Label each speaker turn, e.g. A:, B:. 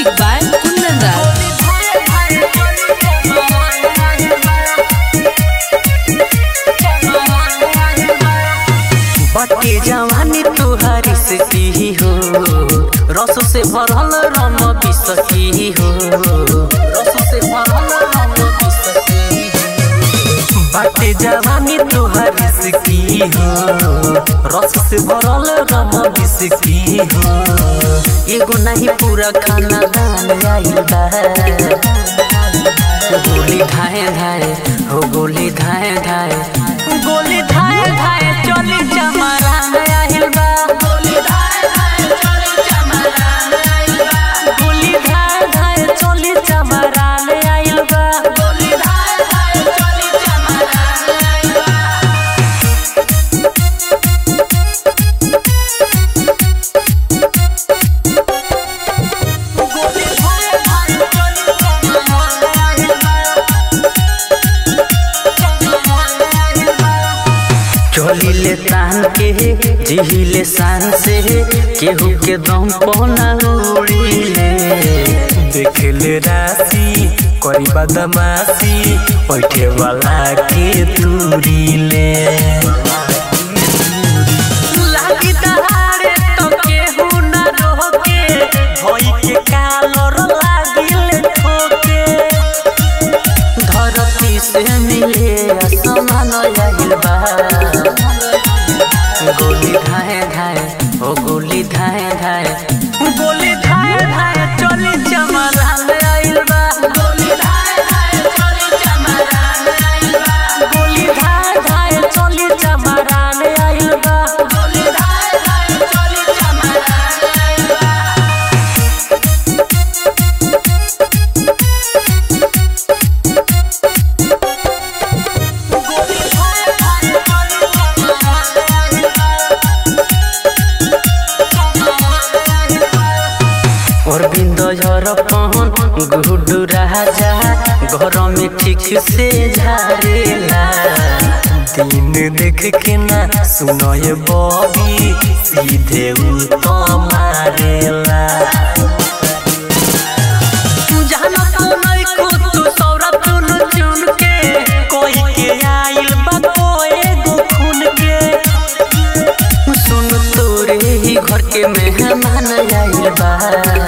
A: Music by Kundan Raj.
B: बटे जवानी तुहारी से की हो रस से भरल रम बिसकी हो रस से भरल रम बिसकी हो बटे जवानी तुहारी से की हो रस से भरल रम बिसकी हो एगो नहीं पूरा खाना दान आइल बा गोली धाए धाए हो गोली धाए धाए गोली धाए धाए चली चमरा आइल बा गोली धाए धाए चली चमरा आइल बा गोली धाए धाए चली चमरा आइल बा गोली धाए धाए चली चमरा आइल बा गोली धाए धाए चली चमरा आइल बा चलिले तान के जिहिले शान से केहू के दम पौना उड़िले देखले राशि करी बदमाशी बैठे वाला के तुरीले लागी दहाड़े तो केहू न रोके भई के कालर लागिले ठोके धरती से मिले असमान आइल बा गोली धाए धाए ओ गोली धाए धाए गोली धाए धाए चली चमरान आइल बा गोली धाए धाए चली चमरान आइल बा गोली धाए धाए चली चमरान आइल बा गोली धाए धाए चली चमरान आइल बा अरविंद झर पहन गुडू राजा घर में ठीक से झारेला दिन देख के ना सुनय बबी सीधे उ तो मारेला जाना तो नहीं खुद तू सौरभ चुन चुन के कोई के आइल बा कोई गो खून के सुन तोरे ही घर के मेहमान आइल बा